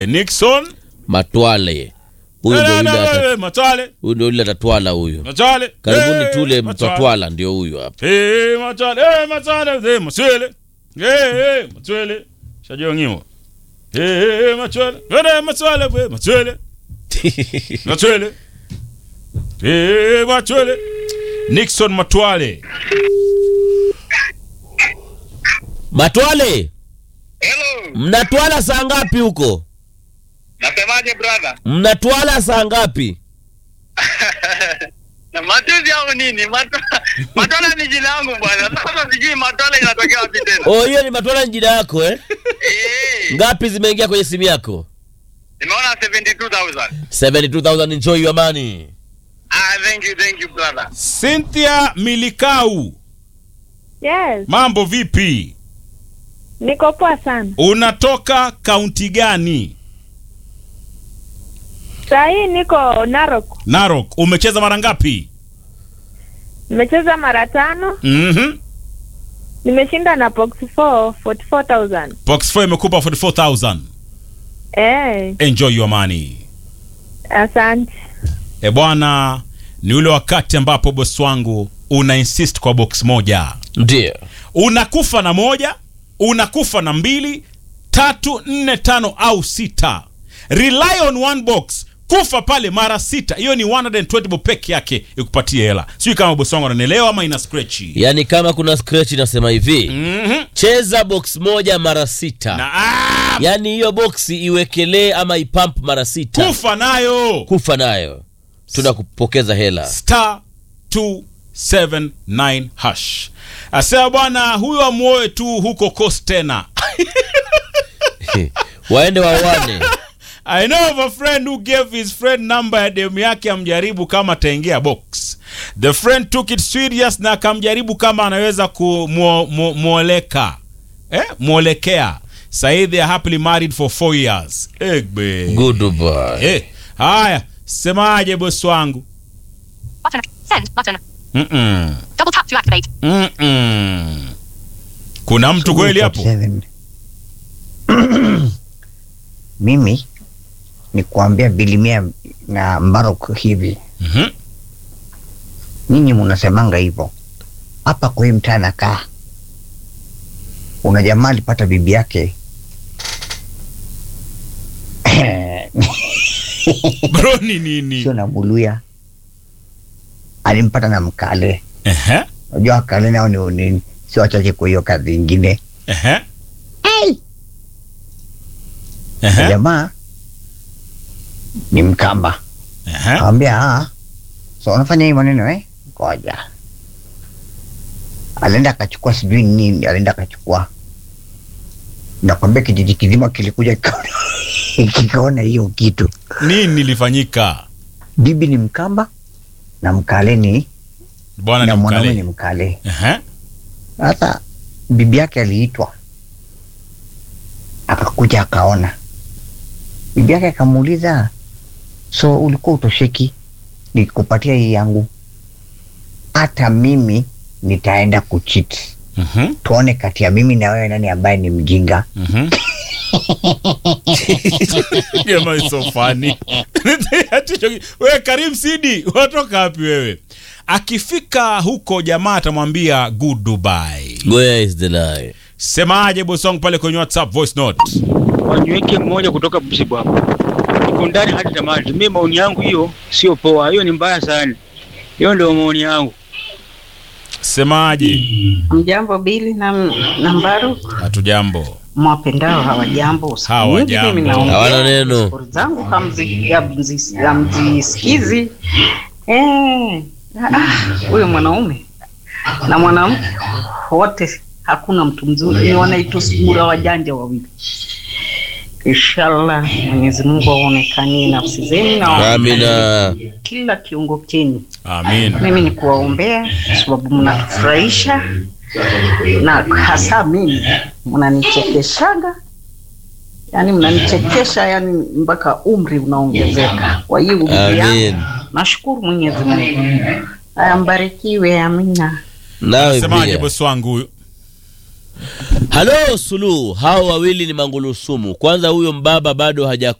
Nixon Matwale. Huyu Eh, ndio eh, yule eh, ata- eh, Matwale huyu ndio yule atatwala huyu. Matwale Karibuni Eh, tule Matwale. mtatwala ndio huyu hapa. Eh, Matwale eh, Matwale eh, Maswele eh eh Maswele shajongiwa eh eh Matwale eh Matwale eh Maswele Matwele eh Matwale Nixon Matwale Matwale, Hello. mnatwala saa ngapi huko? Nasemaje brother? Mnatwala saa ngapi? Na matuzi au nini? Matu- Matola ni jina langu bwana. Sasa sijui matola inatokea wapi tena. Oh, hiyo ni Matwala ni jina yako eh? Eh. Ngapi zimeingia kwenye simu yako? Nimeona 72,000. 72,000 enjoy your money. Ah, thank you, thank you brother. Cynthia Milikau Yes, mambo vipi niko poa sana. unatoka kaunti gani Saa hii niko Narok. Narok umecheza mara ngapi Nimecheza mara tano, mhm nimeshinda na box 4 44,000. box 4 imekupa 44000 Eh, enjoy your money asante. e bwana ni ule wakati ambapo boss wangu una insist kwa box moja Ndio. unakufa na moja unakufa na mbili tatu nne tano au sita rely on one box kufa pale mara sita hiyo ni 120 bob peke yake ikupatie hela sijui kama bosi wangu ananielewa ama ina skrechi Yaani kama kuna scratch inasema hivi, Mhm. cheza box moja mara sita. na ah, Yaani hiyo boksi iwekelee ama ipump mara sita. kufa nayo Kufa nayo. Tunakupokeza hela. star 279 hash asema bwana huyo amuoe tu huko coast tena Waende wawane. I know of a friend who gave his friend number ya demu yake amjaribu kama ataingia box. The friend took it serious na akamjaribu kama anaweza kumwoleka eh, mwolekea. Sahi they are happily married for four years. Egbe. Goodbye. Eh, haya, semaje bosi wangu? Button. Send button. Mm-mm. Double tap to activate. Mm-mm. Kuna mtu kweli hapo? 47. mimi ni kuambia bilimia na Mbaruk hivi, Mhm. nyinyi munasemanga hivyo hapa kwa hii mtaa nakaa, una jamaa alipata bibi yake Bro ni nini? sio na Muluya, alimpata na Mkale. Ehe. Unajua Wakale nao ni, ni sio wachache kwa hiyo kazi ingine. Ehe. Ehe. Jamaa ni Mkamba. Ehe. Akamwambia ah, so unafanya hii maneno eh? Ngoja. Alienda akachukua sijui nini, alienda akachukua. Nakwambia kijiji kizima kilikuja kikaona- kikaona hiyo kitu. Nini nilifanyika? Bibi ni Mkamba na Mkale ni Bwana na ni mwanaume ni mkale. Mkale. Ehe. Sasa bibi yake aliitwa, akakuja akaona. Bibi yake akamuuliza, so ulikuwa utosheki nikupatia hii yangu, hata mimi nitaenda kuchit, Mhm. tuone kati ya mimi na wewe nani ambaye ni mjinga. Mhm. Jamaa is so funny. Ati choki- wewe Karim Sidi, watoka wapi wewe? Akifika huko jamaa atamwambia good Dubai. Where is the lie? Semaje bosi wangu pale kwenye WhatsApp voice note? waniweke mmoja kutoka Busibu hapo, iko ndani hadi tamati. Mimi maoni yangu hiyo sio poa, hiyo ni mbaya sana. Hiyo ndio maoni yangu. Semaje? Mjambo Bili na, na Mbaru, Hatujambo. mwapendao hawajambo. Usiku Hawajambo. mwingi mimi naongea Hawana neno. stori zangu hamzi- hamzi- hamzisikizi. Eh, ah, huyo mwanaume na mwanamke wote, hakuna mtu mzuri, ni wanaitwa sura wajanja wawili. Inshallah Mwenyezi Mungu aonekanie nafsi zenu na Amina. kila kiungo chenu. Amin. Mimi ni kuwaombea kwa sababu mnatufurahisha na hasa mimi mnanichekeshaga, yani mnanichekesha yani mpaka umri unaongezeka. Kwa hiyo ndugu Amin. yangu, nashukuru Mwenyezi Mungu. Aya, mbarikiwe. Amina. Nawe Semaje pia. bosi wangu huyu? halo suluhu hao wawili ni mangulusumu kwanza huyo mbaba bado haja